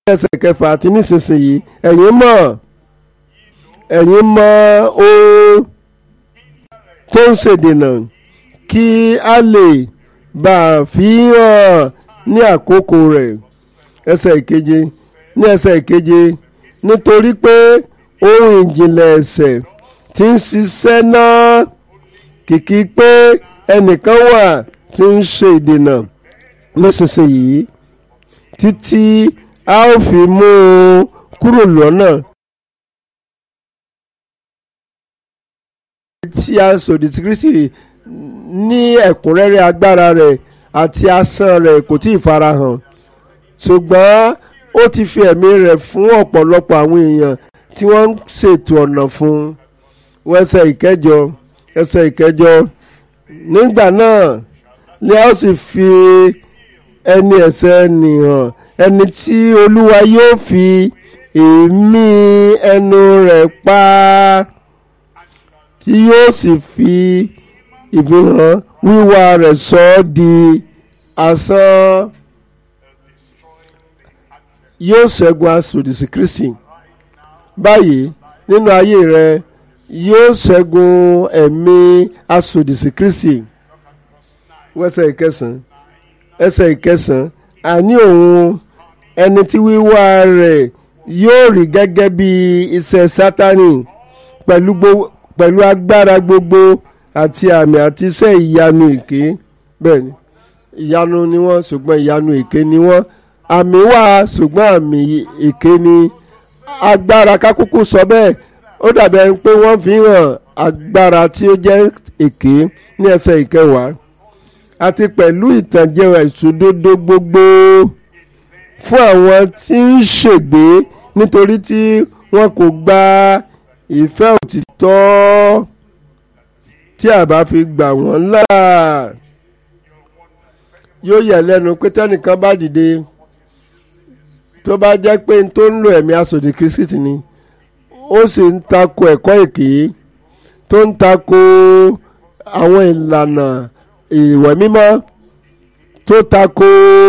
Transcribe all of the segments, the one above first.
ẹsẹ̀ kẹfà àti nísinsìnyí ẹ̀yin mọ̀ ẹ̀yin mọ̀ ohun tó ń ṣèdènà kí a lè bá a fi hàn ní àkókò rẹ̀ ẹsẹ̀ ìkeje ní ẹsẹ̀ ìkeje nítorí pé ohun ìjìnlẹ̀ ẹ̀ṣẹ̀ tí ń ṣiṣẹ́ náà kìkì pé ẹnìkan wà tí ń ṣe ìdènà nísinsìnyí títí a ó fi mú un kúrò lọ́nà tí a sòdì sí Kristi ní ẹ̀kúnrẹ́rẹ́ agbára rẹ̀ àti asán rẹ̀ kò tí ì farahàn ṣùgbọ́n ó ti fi ẹ̀mí rẹ̀ fún ọ̀pọ̀lọpọ̀ àwọn èèyàn tí wọ́n ń ṣètò ọ̀nà fún un ẹsẹ̀ ìkẹjọ ẹsẹ̀ ìkẹjọ nígbà náà ni a ó sì fi ẹni ẹ̀ṣẹ̀ nìhàn ẹni tí olúwa yóò fi èémí ẹnu rẹ̀ pa tí yóò sì fi ìfihàn wíwá rẹ̀ sọ ọ́ di asán yóò ṣẹ́gun asòdì sí Kristi báyìí nínú ayé rẹ yóò ṣẹ́gun ẹ̀mí asòdì sí Kristi wẹ́sẹ̀ ìkẹsàn ẹsẹ̀ ìkẹsàn àní òun ẹni tí wíwá rẹ̀ yóò rí gẹ́gẹ́ bí iṣẹ́ Sátánì pẹ̀lú pẹ̀lú agbára gbogbo àti àmì àti iṣẹ́ ìyanu èké bẹ́ẹ̀ ni ìyanu ni wọ́n ṣùgbọ́n ìyanu èké ni wọ́n àmì wà ṣùgbọ́n àmì èké ni agbára kákúkú sọ bẹ́ẹ̀ ó dàbí ẹni pé wọ́n fi hàn agbára tí ó jẹ́ èké ní ẹsẹ̀ ìkẹwàá àti pẹ̀lú ìtànjẹ ìṣòdodo gbogbo fún àwọn tí ń ṣègbé nítorí tí wọn kò gba ìfẹ́ òtítọ́ tí a bá fi gbà wọ́n là yóò yẹ lẹ́nu pé tẹ́nìkan bá dìde tó bá jẹ́ pé n tó ń lo ẹ̀mí asòdì kristi ni ó sì ń tako ẹ̀kọ́ èké tó ń tako àwọn ìlànà ìwẹ̀ mímọ́ tó tako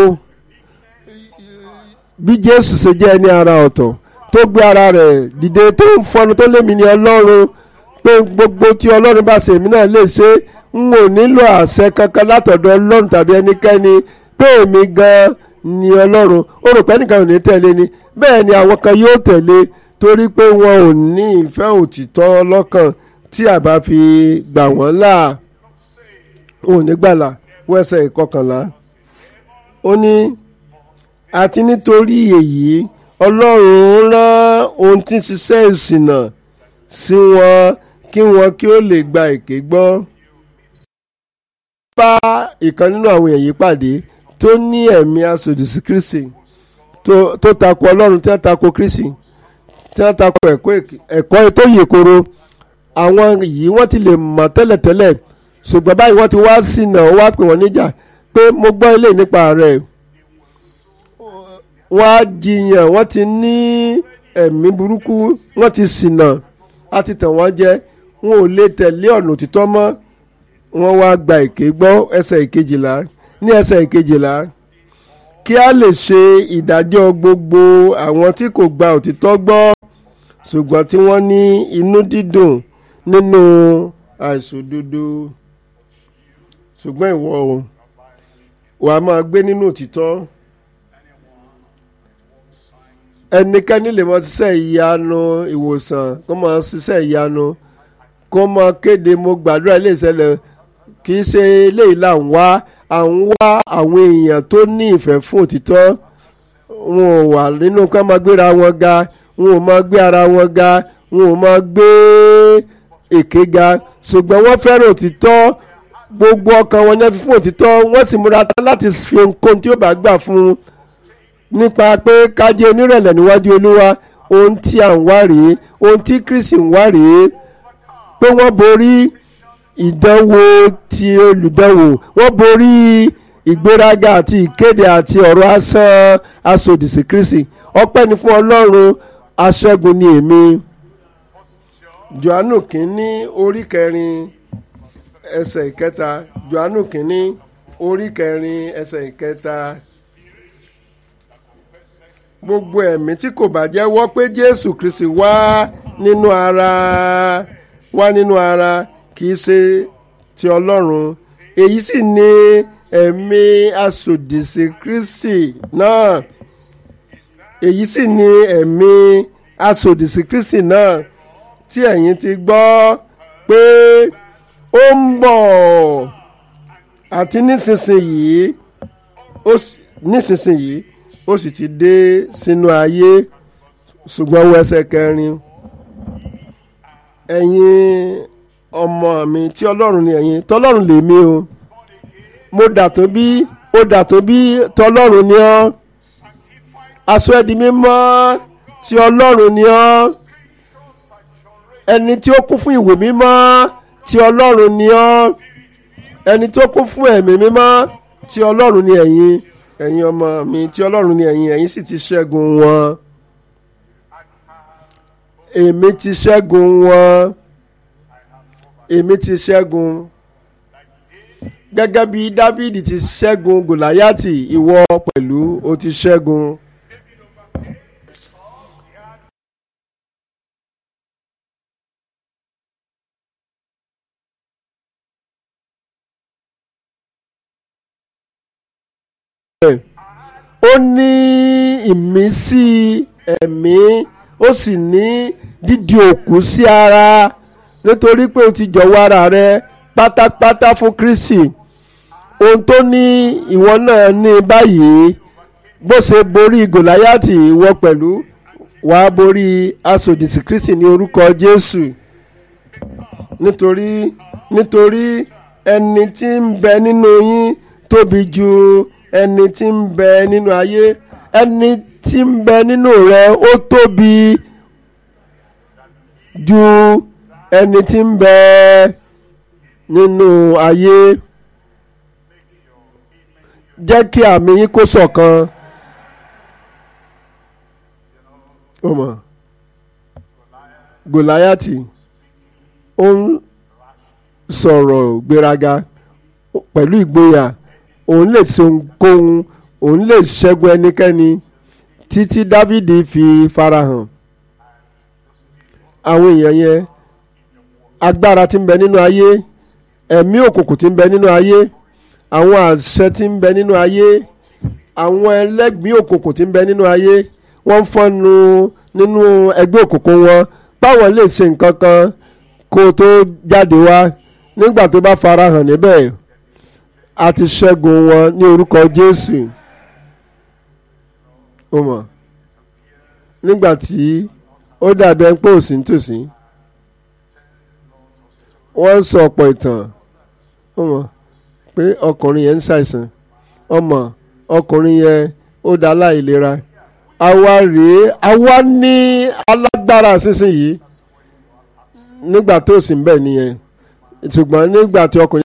bí jésù ṣe jẹ́ ẹni ara ọ̀tọ̀ tó gbé ara rẹ̀ dìde tó ń fọnu tó lémi ní ọlọ́run pé gbogbo tí ọlọ́run bá ṣe èmi náà lè ṣe n ò nílò àṣẹ kankan látọ̀dọ̀ ọlọ́run tàbí ẹnikẹ́ni pé èmi gan-an ni ọlọ́run ó rò pé ẹnìkan ò ní tẹ̀lé ni bẹ́ẹ̀ ni àwọn kan yóò tẹ̀lé torí pé wọn ò ní ìfẹ́ òtítọ́ lọ́kàn tí a bá fi gbà wọ́n là ò ní gbàlà wẹ́sẹ̀ ìkọkànlá ó ní àti nítorí èyí ọlọ́run rán ohun tí ń ṣiṣẹ́ ìsìnà sí wọn kí wọn kí ó lè gba èké gbọ́. bá ìkan nínú àwọn èyí pàdé tó ní ẹ̀mí asòdì sí Kristi tó tako ọlọ́run tí wọ́n tako Kristi tí wọ́n tako ẹ̀kọ́ tó yè koro àwọn yìí wọ́n ti lè mọ̀ tẹ́lẹ̀tẹ́lẹ̀ ṣùgbọ́n báyìí wọ́n ti wá sínà ó wá pè wọ́n níjà pé mo gbọ́ ilé nípa rẹ̀ wọ́n á jiyàn wọ́n ti ní ẹ̀mí burúkú wọ́n ti ṣìnà á ti tàn wọ́n jẹ wọn ò lè tẹ̀lé ọ̀nà òtítọ́ mọ́ wọ́n wá gba èké gbọ́ ẹsẹ̀ ìkejìlá ní ẹsẹ̀ ìkejìlá kí a lè ṣe ìdájọ́ gbogbo àwọn tí kò gba òtítọ́ gbọ́ ṣùgbọ́n tí wọ́n ní inú dídùn nínú àìṣòdodo ṣùgbọ́n ìwọ o wàá máa gbé nínú òtítọ́ ẹnikẹ́ni lè mọ ṣiṣẹ́ ìyanu ìwòsàn kó máa ṣiṣẹ́ ìyanu kó máa kéde mo gbàdúrà ilé ìṣẹ̀lẹ̀ kì í ṣe eléyìí là ń wá à ń wá àwọn èèyàn tó ní ìfẹ́ fún òtítọ́ wọn ò wà nínú ká máa gbéra wọn ga wọn ò máa gbé ara wọn ga wọn ò máa gbé èké ga ṣùgbọ́n wọ́n fẹ́ràn òtítọ́ gbogbo ọkàn wọn ní ẹ fi fún òtítọ́ wọ́n sì múra tán láti fi ohunkóhun tí ó bá gbà fún un nípa pé kájé onírẹ̀lẹ̀ níwájú olúwa ohun tí à ń wá rèé ohun tí kristi ń wá rèé pé wọ́n borí ìdánwò ti olùdánwò wọ́n borí ìgbéraga àti ìkéde àti ọ̀rọ̀ asán asòdìsí kristi ọpẹ́ ni fún ọlọ́run aṣẹ́gun ni èmi johannu kínní orí kẹrin ẹsẹ̀ ìkẹta johannu kínní orí kẹrin ẹsẹ̀ ìkẹta gbogbo ẹ̀mí tí kò bá jẹ́wọ́ pé jésù kristi wá nínú ara wá nínú ara kì í ṣe ti ọlọ́run èyí sì ni ẹ̀mí asòdìsí kristi náà èyí sì ni ẹ̀mí asòdìsí kristi náà tí ẹ̀yin ti gbọ́ pé ó ń bọ̀ àti nísinsìnyí ó sì nísinsìnyí ó sì ti dé sínú ayé ṣùgbọ́n wọ ẹsẹ̀ kẹrin ẹ̀yin ọmọ mi tí ọlọ́run ni ẹ̀yin tọ́lọ́run lèmi o mo dà tó bí ó dà tó bí tọ́lọ́run ni ọ́ aṣọ ẹ̀dí mímọ́ tí ọlọ́run ni ọ́ ẹni tí ó kún fún ìwé mímọ́ tí ọlọ́run ni ọ́ ẹni tó kún fún ẹ̀mí mímọ́ tí ọlọ́run ni ẹ̀yin ẹ̀yin ọmọ mi tí ọlọ́run ni ẹ̀yin ẹ̀yin sì ti ṣẹ́gun wọn èmi ti ṣẹ́gun wọn èmi ti ṣẹ́gun gẹ́gẹ́ bí dávidi ti ṣẹ́gun gòláyàtì ìwọ pẹ̀lú o ti ṣẹ́gun. ó ní ìmísí ẹ̀mí ó sì ní dídi òkú sí ara nítorí pé o ti jọ̀wọ́ ara rẹ pátápátá fún Kristi ohun tó ní ìwọ náà ní báyìí bó ṣe borí Gòláyàtì ìwọ pẹ̀lú wàá borí asòdìsí Kristi ní orúkọ Jésù nítorí nítorí ẹni tí ń bẹ nínú yín tóbi ju ẹni tí ń bẹ nínú ayé ẹni tí ń bẹ nínú rẹ ó tóbi ju ẹni tí ń bẹ nínú ayé jẹ́ kí àmì yín kó ṣọ̀kan ó mọ̀ Gòláyàtì ó ń sọ̀rọ̀ gbéraga pẹ̀lú ìgboyà òun lè ṣe ohunkóhun òun lè ṣẹ́gun ẹnikẹ́ni títí Dávidi fi farahàn àwọn èèyàn yẹn agbára tí ń bẹ nínú ayé ẹ̀mí òkùnkùn tí ń bẹ nínú ayé àwọn àṣẹ tí ń bẹ nínú ayé àwọn ẹlẹ́gbìn òkùnkùn tí ń bẹ nínú ayé wọ́n ń fọ́nu nínú ẹgbẹ́ òkùnkùn wọn báwọn lè ṣe nǹkan kan kó tó jáde wá nígbà tó bá farahàn níbẹ̀ a ti ṣẹ́gun wọn ní orúkọ Jésù ó mọ̀ nígbà tí ó dàbí ẹni pé òsì ń tòsí wọ́n ń sọ ọ̀pọ̀ ìtàn ó mọ̀ pé ọkùnrin yẹn ń ṣàìsàn ọmọ ọkùnrin yẹn ó dá láìlera àwa rèé àwa ní alágbára sísìnyí nígbà tó sì ń bẹ̀ nìyẹn ṣùgbọ́n nígbà tí ọkùnrin.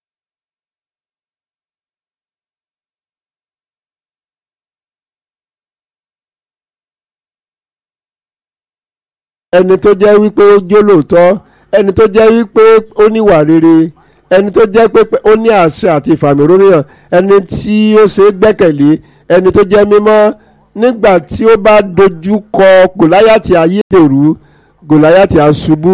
ẹni tó jẹ́ wípé ó jó lóòótọ́ ẹni tó jẹ́ wípé ó níwà rere ẹni tó jẹ́ pé ó ní àṣẹ àti ìfàmìrónìyàn ẹni tí ó ṣe é gbẹ́kẹ̀lé ẹni tó jẹ́ mímọ́ nígbà tí ó bá dojú kọ gòláyàtì ayédèrú gòláyàtì àṣubú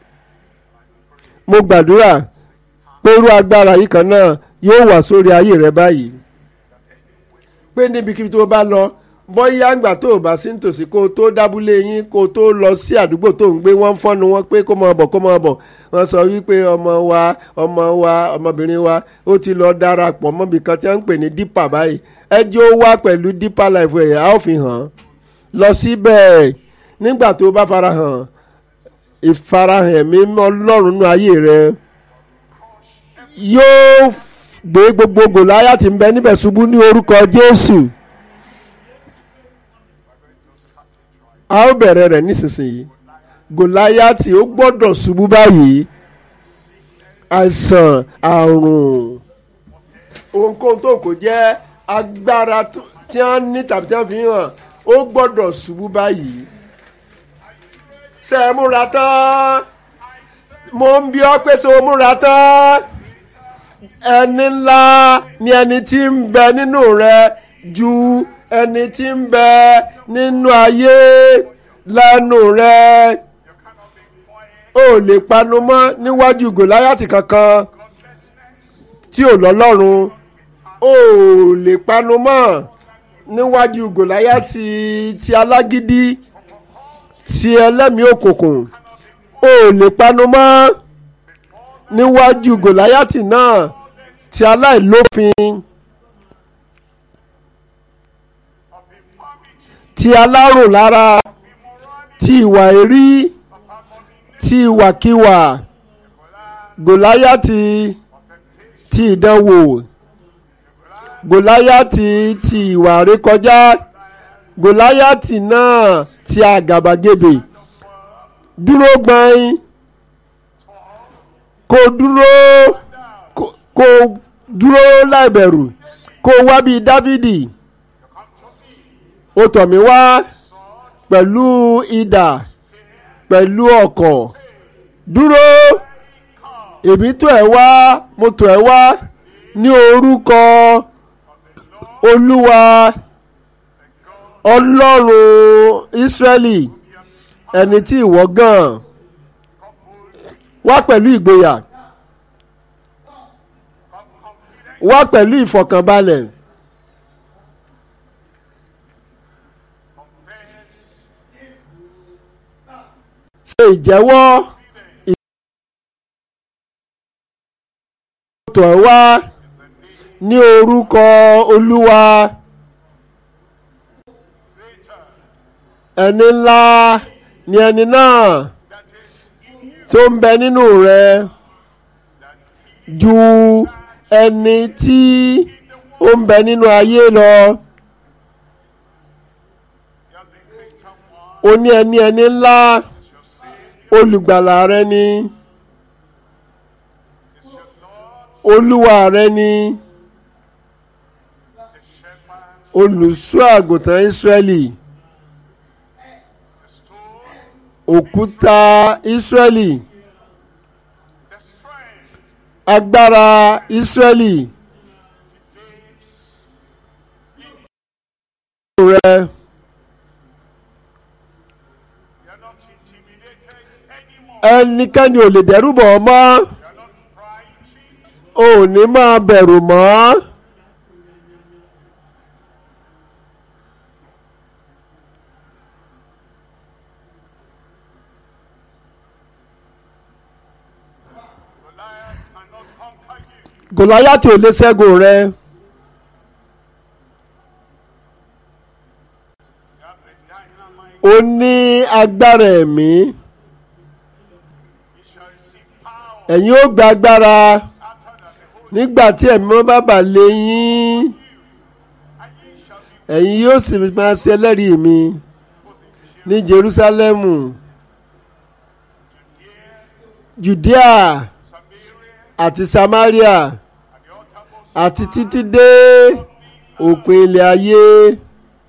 mo gbàdúrà pé irú agbára yìí kan náà yóò wà sórí ayé rẹ báyìí pé níbikíbi tó bá lọ bóyá àgbà tó o bá sí nítòsí kó o tó dábúlé yín kó o tó lọ sí àdúgbò tó ń gbé wọ́n ń fọ́nu wọn pé kó máa bọ̀ kó máa bọ̀ wọ́n sọ wípé ọmọ wa ọmọ wa ọmọbìnrin wa ó ti lọ darapọ̀ mọ́bì kan tí wọ́n ń pè ní dípà báyìí ẹjọ́ wá pẹ̀lú dípà life ẹ̀ á ò fi hàn lọ síbẹ̀ nígbà tó o bá farahàn ìfarahàn ẹ̀mí ọlọ́run nínú ayé rẹ yóò gbé gbogbo Gòláyátì ń bẹ níbẹ̀ ṣubú ní orúkọ Jésù. a ó bẹ̀rẹ̀ rẹ̀ nísinsìnyí gòláyàtì ó gbọ́dọ̀ ṣubú báyìí àìsàn àrùn ohunkóhun tó kò jẹ́ agbára tí wọ́n ní tàbí tí wọ́n fi hàn ó gbọ́dọ̀ ṣubú báyìí ṣe é múra tán mo ń bí ọ pé ṣe o múra tán ẹni ńlá ni ẹni tí ń bẹ nínú rẹ ju ẹni tí ń bẹ nínú ayé lẹ́nu rẹ o ò lè panu mọ́ níwájú gòláyàtì kankan tí ò lọ́lọ́run o ò lè panu mọ́ níwájú gòláyàtì ti alágídí ti ẹlẹ́mìí òkùnkùn o ò lè panu mọ́ níwájú gòláyàtì náà ti aláìlófin ti alárùn lára ti ìwà èrí ti ìwàkiwà gòláyàtì ti ìdánwò gòláyàtì ti ìwà rékọjá gòláyàtì náà ti àgàbàgebè dúró gbọ́n kó dúró kó dúró láìbẹ̀rù kó wá bíi dávidi ó tọ̀ mí wá pẹ̀lú idà pẹ̀lú ọ̀kọ̀ dúró èmi tọ̀ ẹ́ wá mo tọ̀ ẹ́ wá ní orúkọ olúwa ọlọ́run ìsírẹ́lì ẹni tí ìwọ gàn wá pẹ̀lú ìgboyà wá pẹ̀lú ìfọ̀kànbalẹ̀. ṣe ìjẹ́wọ́ ìtọ̀ ẹ̀ wá ní orúkọ olúwa ẹni ńlá ni ẹni náà tó ń bẹ nínú rẹ ju ẹni tí ó ń bẹ nínú ayé lọ. ó ní ẹni ẹni ńlá olùgbàlà rẹ ni olúwa rẹ ni olùṣọ́ àgùntàn Ísírẹ́lì òkúta Ísírẹ́lì agbára Ísírẹ́lì rẹ. ẹnikẹ́ni ò lè dẹ́rù bọ̀ ọ́ mọ́ ò ní máa bẹ̀rù mọ́. Gòláyátì ò lè ṣẹ́gun rẹ. ó ní agbára ẹ̀mí. ẹ̀yin ó gba agbára nígbà tí ẹ̀mí wọn bá bà lé yín ẹ̀yin yóò sì máa ṣe ẹlẹ́rìí mi ní Jerúsálẹ́mù Judea àti Samaria àti títí dé òpin ilẹ̀ ayé.